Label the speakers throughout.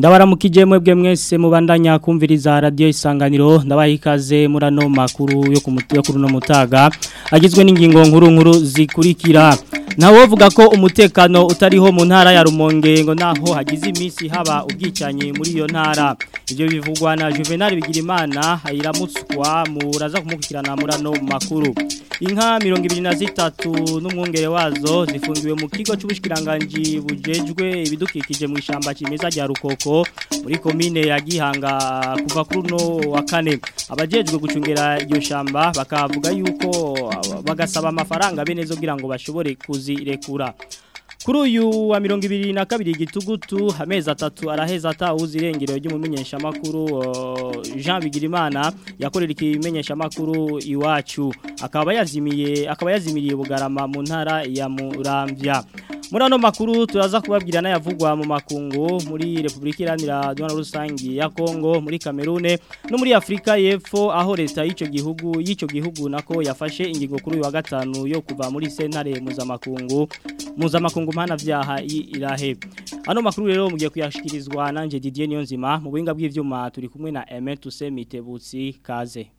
Speaker 1: ndabaramukije mwebwe mwese mubandanya kumviriza radio isanganiro ndabaha ikaze muri ano makuru yo ku mutu yo kuri no mutaga agizwe n'ingingo nkuru nkuru zikurikira nawe vuga ko umutekano utariho mu ntara ya Rumonge ngo naho hagize iminsi haba ubwicanyi muri iyo ntara ibyo bivugwa na Juvenal Bigirimana ayiramutswa muraza kumukirana muri ano makuru inka 23 n'umwungere wazo zifungiwe mu kigo cy'ubushikiranganje bujejwe ibidukikije mu ishamba kimeza rya Rukoko muri komine ya Gihanga kuva kuri no wa kane abajejwe gucungera iryo shamba bakavuga yuko bagasaba amafaranga bene zo kugira ngo bashobore kuzirekura Kuri uyu wa mirongo ibiri na kabiri gitugutu amezi atatu araheza atawuzi irengero ry'umumenyesha makuru uh, Jean Bigirimana yakorera ikimenyesha makuru iwacu akaba yazimiye akaba yazimiriye bugarama mu ntara ya Muramvya muri ano makuru turaza kubabwira n'ayavugwa mu makungu muri Republika Iharanira Dona Rusangi ya Kongo muri Cameroon no muri Afrika y'Epfo aho leta y'ico gihugu y'ico gihugu nako yafashe ingingo kuri uyu wa gatanu yo kuva muri sentare mpuzamakungu mpuzamakungu mpana vyaha irahe ano makuru rero mugiye kuyashikirizwa nanje Didier Niyonzima mu buhinga bw'ivyuma turi kumwe na Aimé Toussaint Mitebutsi kaze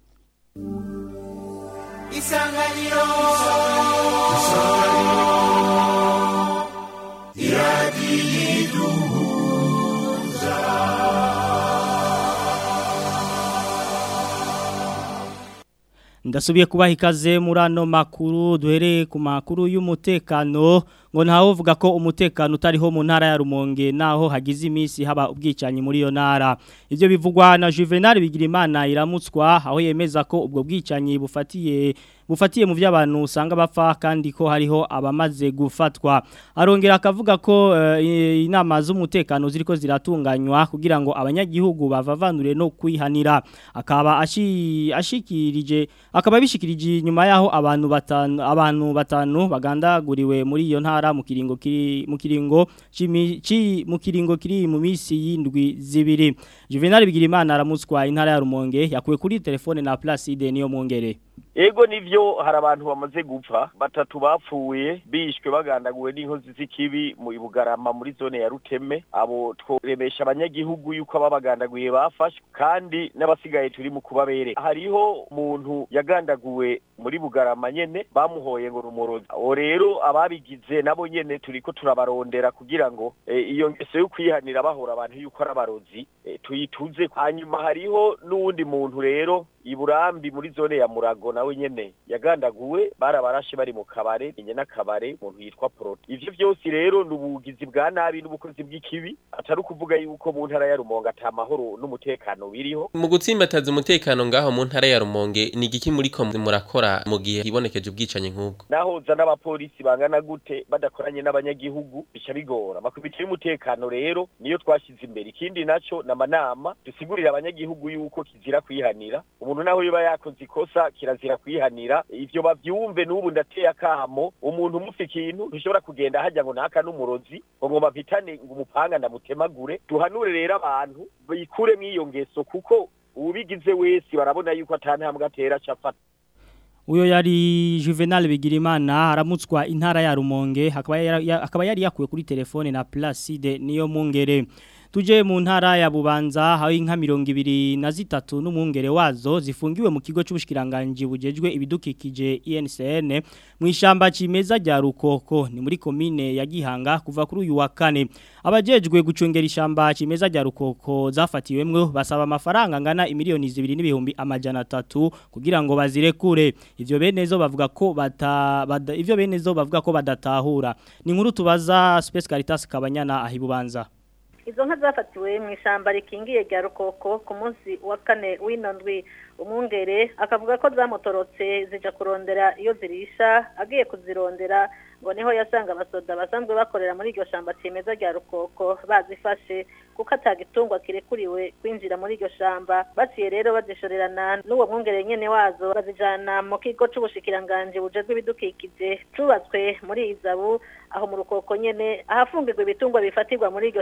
Speaker 2: Isanganiro Isanganiro
Speaker 1: ndasubiye kubaha ikaze muri ano makuru duhereye ku makuru y'umutekano ngo ntawe uvuga ko umutekano utariho mu ntara ya Rumonge naho hagize iminsi haba ubwicanyi muri iyo ntara ibyo bivugwa na Juvenal Bigirimana iramutswa aho yemeza ko ubwo bwicanyi bufatiye bufatiye mu by'abantu usanga bapfa kandi ko hariho abamaze gufatwa arongera akavuga ko uh, inama z'umutekano ziriko ziratunganywa kugira ngo abanyagihugu bavavanure no kwihanira akaba ashi, ashikirije akaba bishikirije nyuma yaho abantu batanu abantu batanu bagandaguriwe muri iyo ntara mu kiringo kiri mu kiringo ci mu kiringo kiri mu misi yindwi zibiri Juvenal Bigirimana aramutswa intara ya Rumonge yakuwe kuri telefone na Placide niyo mungere
Speaker 3: Ego nivyo hari abantu bamaze gupfa batatu bapfuye bishwe bagandaguwe n'inkozi z'ikibi mu Bugarama muri zone ya Ruteme abo tworemesha abanyagihugu yuko ababagandaguye bafashwe kandi n'abasigaye turi mu kubabere hariho umuntu yagandaguwe muri Bugarama nyene bamuhoye ngo rumorozi o rero ababigize nabo nyene turiko turabarondera kugira ngo e, iyo ngeso yo kwihanira bahora abantu yuko ari abarozi e, tuyituze hanyuma hariho n'uwundi muntu rero iburambi muri zone ya Murago nawe nyene yagandaguwe barabarashe bari mu kabare inye n'akabare umuntu yitwa Proto ivyo byose rero nubugizi bwa nabi n'ubukozi bw'ikibi atari ukuvuga yuko mu ntara ya Rumonge atamahoro n'umutekano biriho
Speaker 4: mu gutsimbataza umutekano ngaho mu ntara ya Rumonge ni igiki muri ko murakora mu gihe hibonekeje ubwicanyi nk'ubwo
Speaker 3: nahoza n'abapolisi bangana gute badakoranye n'abanyagihugu bica bigora makubiti y'umutekano rero niyo twashize imbere ikindi naco namanama dusigurira abanyagihugu yuko kizira kwihanira umuntu naho yoba yakoze ikosa kirazira kwihanira ivyo bavyumve n'ubu ndateye akamo umuntu umufi ikintu ntushobora kugenda hajya ngo naka n'umurozi ngo ngomba mpitane ngo umupanga ndamutemagure duhanure rero abantu bikure mw'iyo ngeso kuko ubigize wese barabona yuko atantambwe atera capata
Speaker 1: Uyo yari Juvenal Bigirimana aramutswa intara ya Rumonge akaba yari yakuwe kuri telefone na Placide niyo mungere tuje mu ntara ya Bubanza aho inka 23 n'umwungere wazo zifungiwe mu kigo cy'ubushikiranganje bujejwe ibidukikije INCN mu ishamba cimeza rya Rukoko ni muri komine ya Gihanga kuva kuri uyu wa kane abajejwe gucungera ishamba cimeza rya Rukoko zafatiwemwe basaba amafaranga ngana imiliyoni 2 n'ibihumbi amajana 3 kugira ngo bazirekure ivyo benezo bavuga ko bata bada, ivyo benezo bavuga ko badatahura ni nkuru tubaza Space Caritas kabanyana ahibubanza
Speaker 5: izo nka zafatiwe mu ishyamba rikingiye rya rukoko ku munsi wa kane w'inondwi umwungere akavuga ko zamutorotse zija kurondera iyo zirisha agiye kuzirondera ngo niho yasanga abasoda basanzwe bakorera muri iryo shamba cimeza rya rukoko bazifashe kuko atagitungwa kirekuriwe kwinjira muri iryo shamba baciye rero bazishorerana n'uwo mwungere nyene wazo bazijana mu kigo c'ubushikiranganje bujejwe ibidukikije cubatswe muri izabu aho mu rukoko nyene ahafungirwa ibitungwa bifatirwa muri iryo shamba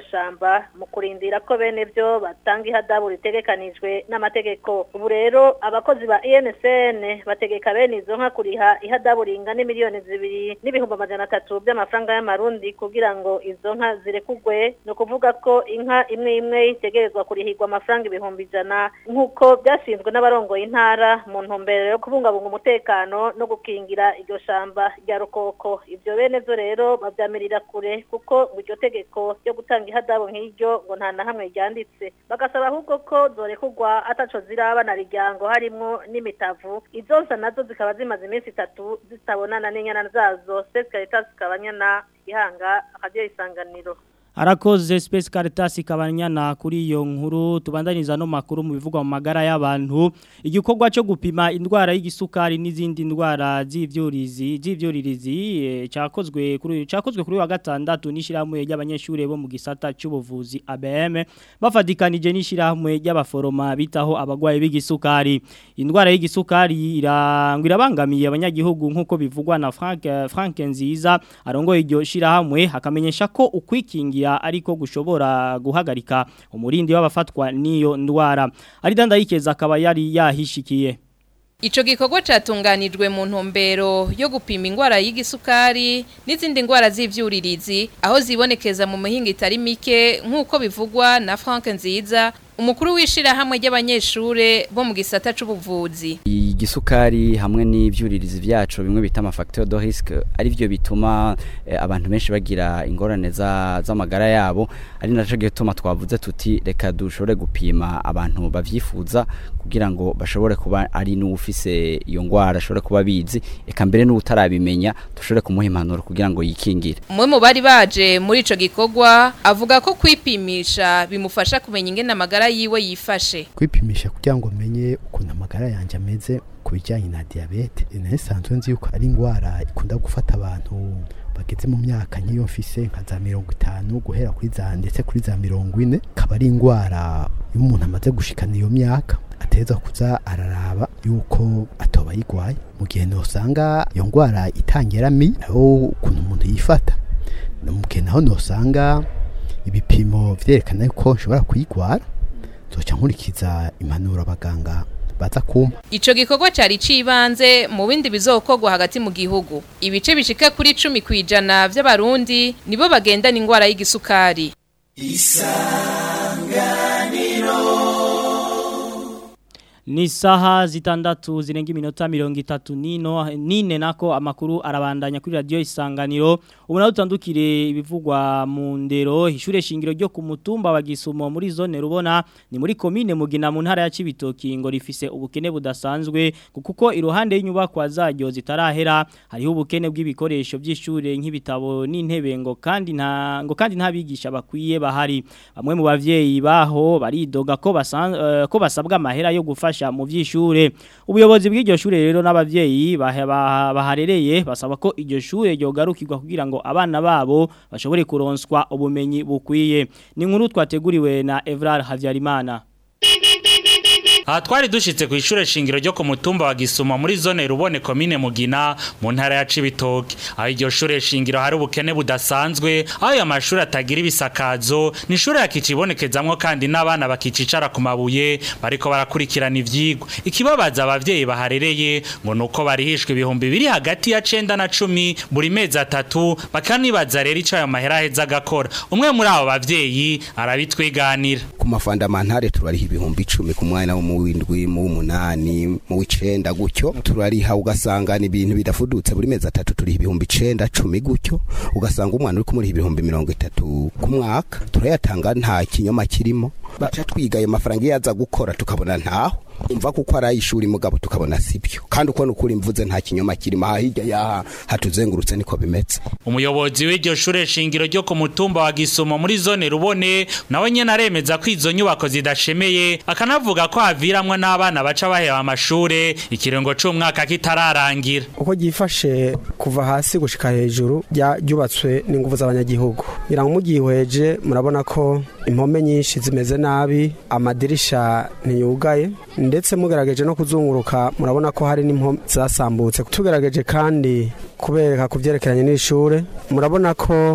Speaker 5: gufungwa mu kurindira ko bene byo batanga ihadabu ritegekanijwe n'amategeko ubu rero abakozi ba INSN bategeka bene izo nka kuriha ihadabu ringana miliyoni zibiri n'ibihumbi amajana atatu by'amafaranga y'amarundi kugira ngo izo nka zirekugwe ni ukuvuga ko inka imwe imwe itegerezwa kurihirwa amafaranga ibihumbi ijana nk'uko byashinzwe n'abarongoye intara mu ntumbero yo kubungabunga umutekano no gukingira iryo shamba rya rukoko ibyo bene byo rero babyamirira kure kuko ngo iryo tegeko ryo gutanga ihadabu nk'iryo ngo nta na hamwe ryanditse bagasaba ahubwo ko zorekugwa ataco ziraba na riryango harimwo n'imitavu izonsa nazo zikaba zimaze iminsi itatu zitabonana n'inyana zazo sesi caritas kabanyana ihanga akadiyo isanganiro
Speaker 1: Arakoze Space Caritas kabanyana kuri iyo nkuru tubandaniza no makuru mu bivugwa mu magara y'abantu igikorwa cyo gupima indwara y'igisukari n'izindi ndwara z'ivyurizi z'ivyuririzi e, cyakozwe kuri cyakozwe kuri wa gatandatu n'ishiramwe y'abanyeshure bo mu gisata cy'ubuvuzi ABM bafadikanije n'ishiramwe y'abaforoma bitaho abagwaye b'igisukari indwara y'igisukari irangwira bangamiye abanyagihugu nkuko bivugwa na Frank Frank Nziza arongoye iryo shirahamwe hakamenyesha ko ukwikingira ariko gushobora guhagarika umurindi w'abafatwa n'iyo ndwara ari dandayikeza akaba yari yahishikiye
Speaker 6: Ico gikorwa catunganijwe mu ntumbero yo gupima ingwara y'igisukari n'izindi ngwara z'ivyuririzi aho zibonekeza mu mihinga itari mike nk'uko bivugwa na Frank Nziza umukuru wishira hamwe ry'abanyeshure bo mu gisata c'ubuvuzi
Speaker 7: igisukari hamwe n'ivyuririzi vyacu bimwe bita ama facteur de risque ari byo bituma eh, abantu benshi bagira ingorane za z'amagara yabo ari naco gituma twavuze tuti reka dushobore gupima abantu bavyifuza kugira ngo bashobore kuba ari n'ufise iyo ngwara ashobore kuba bizi eka mbere n'utarabimenya dushobore kumuha impanuro kugira ngo yikingire
Speaker 6: umwe mu bari baje muri ico gikorwa avuga ko kwipimisha bimufasha kumenya ingene amagara yiwe yifashe
Speaker 8: kwipimisha kugira ngo menye ukuntu amagara yanjye ameze ku bijyanye na diyabete nasanzwe nzi yuko ari indwara ikunda gufata abantu bageze mu myaka nk'iyo mfise nka za mirongo itanu guhera kuri za ndetse kuri za mirongo ine akaba ari indwara iyo umuntu amaze gushikana iyo myaka ateza kuza araraba yuko atoba yigwaye mu gihe nosanga iyo ndwara itangira mi aho ukuntu umuntu yifata mu gihe naho nosanga ibipimo vyerekana yuko nshobora kuyigwara zoca nkurikiza impanuro abaganga baza kumpa
Speaker 6: Ico gikorwa cari cibanze mu bindi bizokorwa hagati mu gihugu ibice bishika kuri 10 kwijana vy'abarundi nibo bagendana ingwara y'igisukari
Speaker 1: Ni saha zitandatu zirenga iminota mirongo itatu nino nine nako amakuru arabandanya kuri radio isanganiro ubona utandukire ibivugwa mu ndero ishure shingiro ryo ku mutumba wa Gisumo muri zone rubona ni muri commune mugina mu ntara ya Cibitoki ngo rifise ubukene budasanzwe kuko iruhande y'inyubako zaryo zitarahera hariho ubukene bw'ibikoresho by'ishure nk'ibitabo n'intebe ngo kandi nta ngo kandi nta bigisha bakwiye bahari bamwe mu bavyeyi baho baridoga ko basan, uh, ko basabwa amahera yo gufasha mu vy'ishure ubuyobozi bw'iryo shure rero n'abavyeyi baharereye basaba ko iryo shure ryogarukirwa kugira ngo abana babo bashobore kuronswa ubumenyi bukwiye ni nkuru twateguriwe na Evrar Havyarimana
Speaker 9: Aha twari dushitse ku ishure shingiro ryo ku mutumba wa Gisuma muri zone rubone komine Mugina mu ntara ya Cibitoke aho iryo shure shingiro hari ubukene budasanzwe aho ya mashuri atagira ibisakazo ni ishure yakicibonekezamwo kandi n'abana bakicicara ku mabuye bariko barakurikirana ivyigwa ikibabaza abavyeyi baharereye ngo nuko barihishwe ibihumbi biri hagati ya cenda na cumi buri mezi atatu bakanibaza rero ico ayo mahera aheza agakora umwe muri abo bavyeyi arabitwiganira
Speaker 10: ku mafandamantare turariha ibihumbi icumi ku mwana wo mu w'indwi mu w'umunani mu w'icenda gutyo turariha ugasanga ni ibintu bidafudutse buri mezi atatu turiha ibihumbi icenda cumi gutyo ugasanga umwana uri kumuriha ibihumbi mirongo itatu ku mwaka turayatanga nta kinyoma kirimo baca twiga ayo mafaranga iyo aza gukora tukabona ntaho umva kuko ari ay'ishuri mugabo tukabona sibyo kandi uko nukuri mvuze nta kinyoma kirimo aha hirya yaha hatuzengurutse niko bimeze
Speaker 9: umuyobozi w'iryo shure shingiro ryo ku mutumba wa Gisumo muri zone rubone nawe nyene aremeza ko izo nyubako zidashemeye akanavuga ko haviramwe n'abana baca baheba amashure ikirengo c'umwaka kitararangira
Speaker 11: uko gifashe kuva hasi gushika hejuru ryubatswe n'ingufu z'abanyagihugu ngira ngo mugihweje murabona ko impome nyinshi zimeze nabi amadirisha ntiyugaye ndetse mugerageje no kuzunguruka murabona ko hari n'impome zasambutse tugerageje kandi kubereka ku byerekeranye n'ishure murabona ko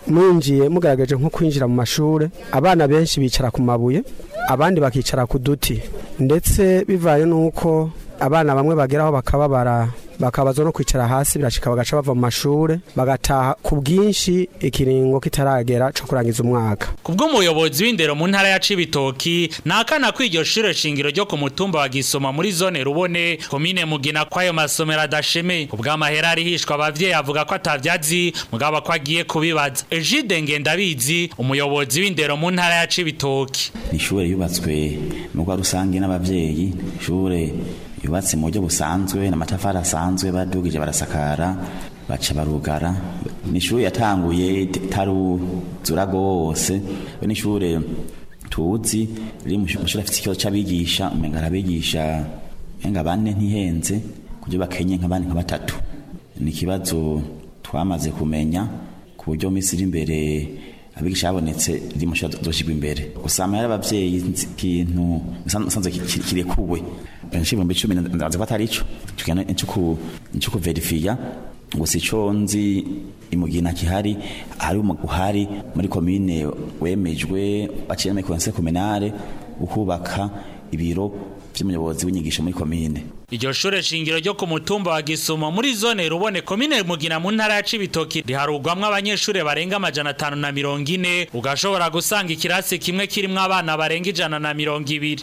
Speaker 11: mwinjiye mugaragaje nko kwinjira mu mashuri abana benshi bicara ku mabuye abandi bakicara ku duti ndetse bivaye n'uko abana bamwe bageraho bakababara bakabaza no kwicara hasi birashika bagaca bava mu mashure bagataha ku bwinshi ikiringo kitaragera co kurangiza umwaka
Speaker 9: Kubw'umuyobozi w'indero mu ntara ya Cibitoki nakana ko iryo shure shingiro ryo ku mutumba wa Gisoma muri zone Rubone komine Mugina kwayo masomero adashemeye ubw'amahera arihishwa abavyeyi avuga ko atavyazi mugabo ko agiye kubibaza Ejide Ngendabizi umuyobozi w'indero mu ntara ya Cibitoki
Speaker 12: ishure yubatswe mu kwa rusange n'abavyeyi ishure yubatse mu buryo busanzwe n'amatafari asanzwe badugije barasakara baca barugara ni ishuri yatanguye taruzura rwose we ni ishure tuzi riri mu shuri afite ikibazo c'abigisha umenga arabigisha menga bane ntihenze kuburyo bakenye nk'abandi nka batatu ni ikibazo twamaze kumenya ku buryo minsi iri imbere abigisha babonetse riri mu shuri zoshigwa imbere usanga yari abavyeyi ikintu usanzwe kirekuwe benshi ibihumbi icumi ndazi ko atari ico tugenda nico kuverifiya gusa ico nzi imugina kihari hari uhari muri komine wemejwe baciye muri conseil communale ukubaka ibiro vy'umuyobozi w'inyigisho muri komine
Speaker 9: Iryo shure shingiro ryo ku mutumba wa Gisuma muri zone Rubone komine Mugina mu ntara ya Cibitoki riharugwamwo abanyeshure barenga amajana atanu na mirongo ine ugashobora gusanga ikirasi kimwe kirimwo abana barenga ijana na mirongo ibiri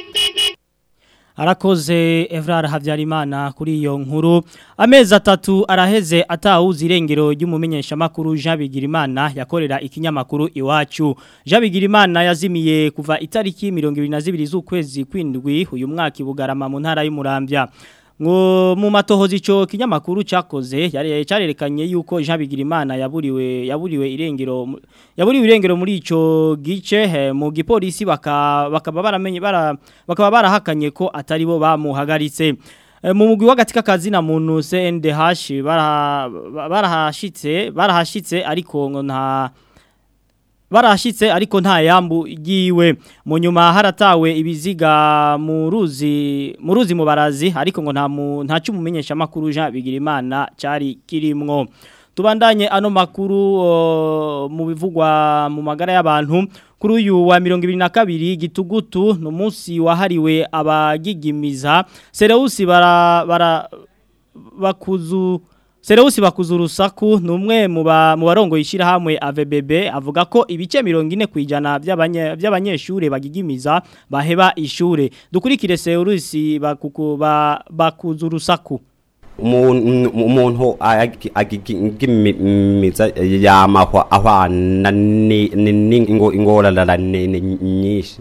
Speaker 1: Arakoze Evrar Havyarimana kuri iyo nkuru amezi atatu araheze atawuzi irengero ry'umumenyesha makuru Jean Bigirimana yakorera ikinyamakuru iwacu Jean Bigirimana yazimiye kuva itariki 22 z'ukwezi kwindwi uyu mwaka ibugarama mu ntara y'Umurambya ngo mu matohozi ico kinyamakuru cakoze yari carerekanye yuko Jean Bigirimana yaburiwe yaburiwe irengero yaburiwe irengero muri ico gice he, mu gipolisi baka bakaba baramenye bara bakaba barahakanye ko atari bo bamuhagaritse e, mu mugwi w'agatika kazi na muntu CNDH barahashitse barahashitse ariko ngo nta barashitse ariko nta yambu yiwe mu nyuma haratawe ibiziga mu ruzi mu ruzi mu barazi ariko ngo nta nta cyumumenyesha makuru Jean Bigirimana cyari kirimwo tubandanye ano makuru uh, mu bivugwa mu magara y'abantu kuri uyu wa 2022 gitugutu no munsi wahariwe abagigimiza Sereusi bara bara bakuzu Sereusi bakuza urusaku numwe mu barongo yishira hamwe AVBB avuga ko ibice 40 kwijana by'abanyeshure bagigimiza baheba ishure dukurikire Sereusi bakuku bakuza urusaku
Speaker 13: umuntu agigimiza yamahwa ahwana n'ingorane nyinshi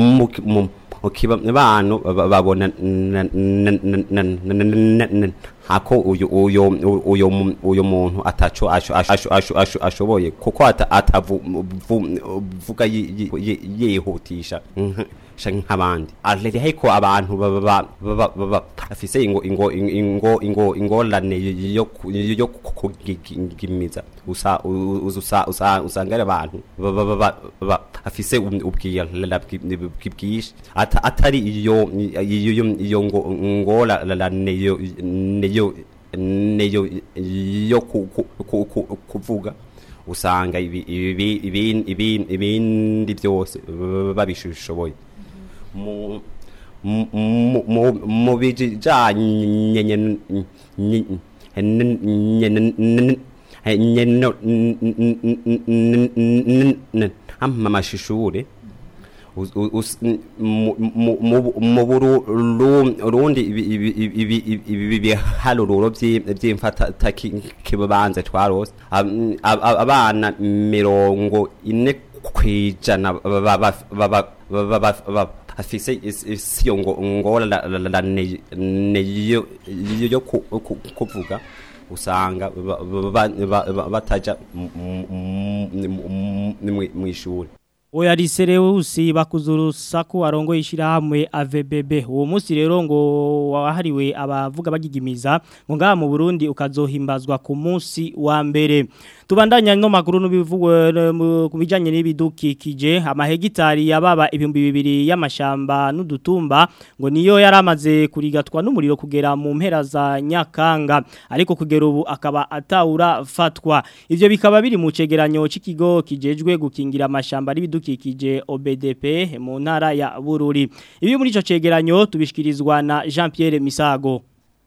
Speaker 13: ukibano babona ako uyu uyu uyu uyu muntu ataco ashoboye kuko atavuga yihutisha nk'abandi arere ko abantu bafise ingo ingo ingo ingo ingorane yo yo kugimiza usa usa usa usanga abantu afise ubwira bwinshi atari iyo iyo iyo ngo ngola neyo neyo neyo yo kuvuga usanga ibindi byose babishoboye mu bijanye amashishure mu burundi ibiharuro by'imfatakibanza twarose abana mirongo ine kwijana afise isiyo ngorane yo kuvuga usanga bataja mu ishuri
Speaker 1: Oya Risereusi bakuzurusaku arongo ishirahamwe AVBB uwo munsi rero ngo wahariwe abavuga bagigimiza ngo ngaha mu Burundi ukazohimbazwa ku munsi wa mbere tubandanya no makuru n'ibivugwe ku bijanye n'ibidukikije amahegitari yababa ibihumbi bibiri y'amashamba n'udutumba ngo niyo yaramaze kurigatwa n'umuriro kugera mu mpera za Nyakanga ariko kugera ubu akaba atawura fatwa ivyo bikaba biri mu cegeranyo c'ikigo kijejwe gukingira amashamba n'ibidukikije OBDP mu ntara ya Bururi ibi muri ico cegeranyo tubishikirizwa na Jean Pierre Misago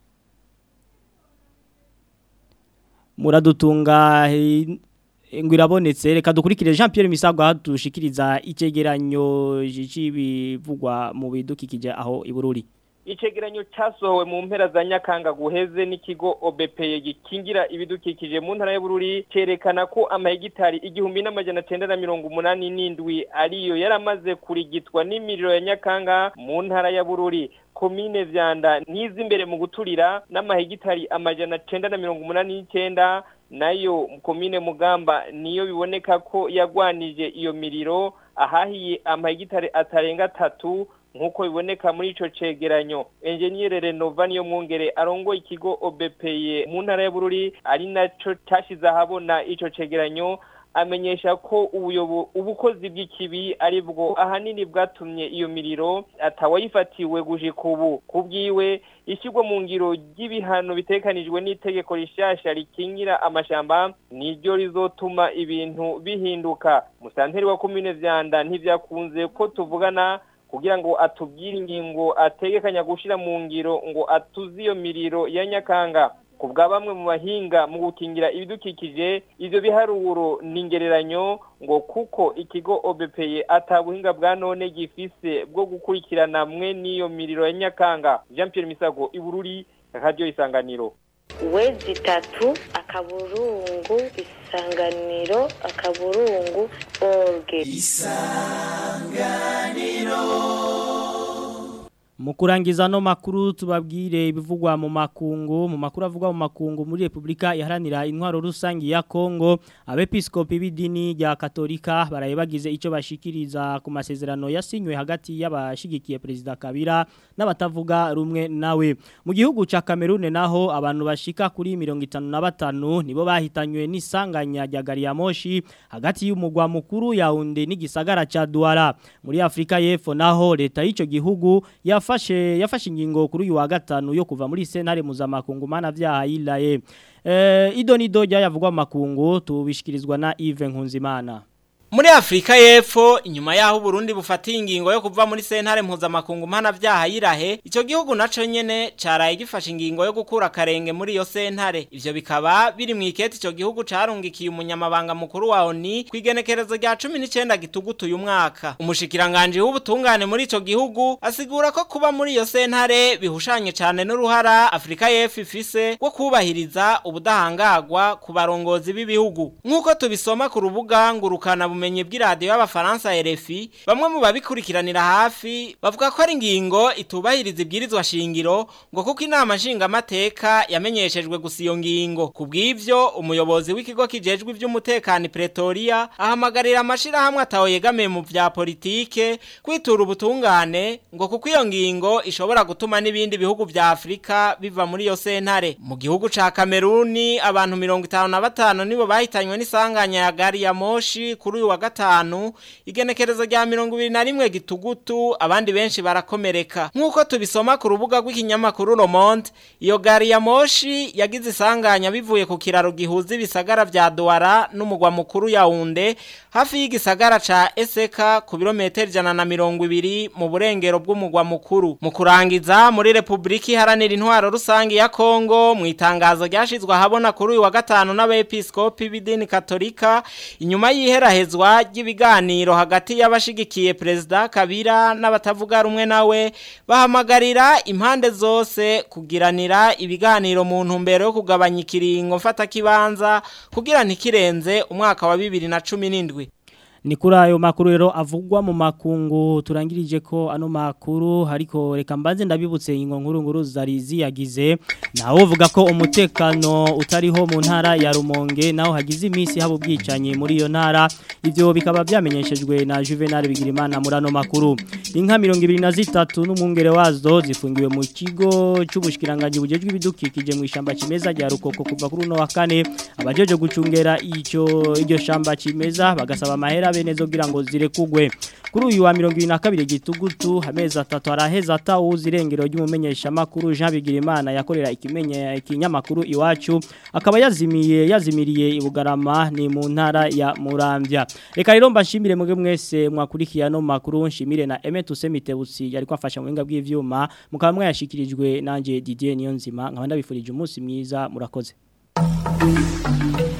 Speaker 1: muradutunga ngo irabonetse reka dukurikire Jean Pierre Misago adushikiriza icegeranyo c'ibivugwa mu bidukikije aho ibururi
Speaker 14: icegeranyo cyasohowe mu mpera za nyakanga guheze n'ikigo OBPE gikingira ibidukikije mu ntara y'Bururi cerekana ko amahegitari igihumbi n'amajana cenda na mirongo umunani n'indwi ariyo yaramaze kurigitwa n'imiriro ya nyakanga mu ntara ya Bururi komine vyanda nizi imbere mu guturira n'amahegitari amajana cenda na mirongo umunani n'icenda nayo komine mugamba niyo biboneka ko yagwanije iyo miriro ahahiye amahegitari atarenga atatu nk'uko biboneka muri ico cegeranyo enjeniyere renova niyo mwungere arongoye ikigo obepeye mu ntara ya bururi ari naco cashize ahabona ico cegeranyo amenyesha ko ubuyobo ubukozi bw'ikibi ari bwo ahanini bwatumye iyo miriro atawayifatiwe gushika ubu kubwiwe ishyirwa mu ngiro ry'ibihano bitekanijwe n'itegeko rishasha rikingira amashamba niryo rizotuma ibintu bihinduka musanteri wa komine vyanda ntivyakunze ko tuvugana kugira ngo atubwire ingingo ategekanya gushira mu ngiro ngo atuze iyo miriro ya nyakanga kubwa bamwe mu bahinga mu gukingira ibidukikije ivyo biharuro ningereranyo ngo kuko ikigo OBPE atabuhinga bwa none gifise bwo gukurikirana mwe n'iyo miriro ya nyakanga Jean Pierre Misago ibururi radio isanganiro
Speaker 15: wezi itatu akaburungu isanganiro akaburungu orge
Speaker 1: mu kurangiza no makuru tubabwire ibivugwa mu makungu mu makuru avugwa mu makungu muri Republika iharanira intwaro rusangi ya Kongo abepiskopi b'idini rya Katolika baraye bagize ico bashikiriza ku masezerano yasinywe hagati y'abashigikiye president Kabila n'abatavuga rumwe nawe mu gihugu ca Cameroon naho abantu bashika kuri 55 nibo bahitanywe n'isanganya rya gari ya moshi hagati y'umugwa mukuru yaunde n'igisagara ca Douala muri Afrika y'Epfo naho leta y'ico gihugu ya yafashe yafashe ingingo kuri uyu wa gatanu yo kuva muri sentare mpuzamakungu mana vyaha yilaye eh idonido ryavugwa mu makungu tubishikirizwa na Yves Nkunzimana
Speaker 16: Muri Afrika y'Epfo inyuma yaho Burundi bufatiye ingingo yo kuva muri sentare mpuzamakungu mpana vyaha yirahe ico gihugu naco nyene caraye gifashe ingingo yo gukura karenge muri iyo sentare ivyo bikaba biri mu iketi ico gihugu carungikiye umunyamabanga mukuru wa ONU kwigenekerezo rya 19 gitugutu uyu mwaka umushikiranganje w'ubutungane muri ico gihugu asigura ko kuba muri iyo sentare bihushanye cyane n'uruhara Afrika y'Epfo ifise rwo kubahiriza ubudahangagwa ku barongozi b'ibihugu nk'uko tubisoma ku rubuga ngurukana ubumenyi bw'iradiyo y'abafaransa RFI bamwe mu babikurikiranira hafi bavuga ko ari ingingo itubahiriza ibwirizwa shingiro ngo kuko inama nshingamateka yamenyeshejwe gusa iyo ngingo ku bw'ivyo umuyobozi w'ikigo kijejwe ivy'umutekano Pretoria ahamagarira amashirahamwe ataho yegamiye mu vya politike kwitura ubutungane ngo kuko iyo ngingo ishobora gutuma n'ibindi bihugu vya Afrika biva muri iyo sentare mu gihugu ca Kameruni abantu 55 nibo bahitanywe n'isanganya ya gari ya moshi kuri uyu wa gatanu igenekerezo rya 21 gitugutu abandi benshi barakomereka nkuko tubisoma ku rubuga rw'ikinyamakuru Le Monde iyo gari ya moshi yagize isanganya bivuye ku kiraro gihuza ibisagara vya Douala n'umugwa mukuru Yaounde hafi y'igisagara ca Eseka ku birometero ijana na mirongo ibiri mu burengero bw'umugwa mukuru mu kurangiza muri Republika iharanira intwaro rusangi ya Kongo mu itangazo ryashizwe ahabona kuri uyu wa gatanu n'abepiskopi b'idini katolika inyuma y'iherahezwa ry'ibiganiro hagati y'abashigikiye perezida Kabila n'abatavuga rumwe nawe bahamagarira impande zose kugiranira ibiganiro mu ntumbero yo kugabanya ikiringo mfata kibanza kugira ntikirenze umwaka wa 2017
Speaker 1: ni kuri ayo makuru rero avugwa mu makungu turangirije ko ano makuru ariko reka mbanze ndabibutse ingo nkuru nkuru zari ziyagize naho uvuga ko umutekano utariho mu ntara ya Rumonge naho hagize iminsi habo bwicanye muri iyo ntara ivyo bikaba byamenyeshejwe na Juvenal Bigirimana muri ano makuru inka 23 n'umwungere wazo zifungiwe mu kigo cy'ubushikiranganje bujejwe ibidukikije mu ishamba kimeza rya Rukoko kuva kuri no wa kane abajeje gucungera icyo iryo shamba kimeza bagasaba amahera bene zo kugira ngo zirekugwe kuri uyu wa 22 gitugutu hameza atatu araheza atawuzi irengero ry'umumenyesha makuru Jean Bigirimana yakorera ikimenye ikinyamakuru iwacu akaba yazimiye yazimiriye ibugarama ni mu ntara ya Muramvya reka rero mbashimire muge mwese mwakurikiye no makuru nshimire na Emet Usemitebutsi yari kwafasha mu binga bw'ivyuma mukaba mwayashikirijwe nanje Didier Niyonzima nkaba ndabifurije umunsi mwiza murakoze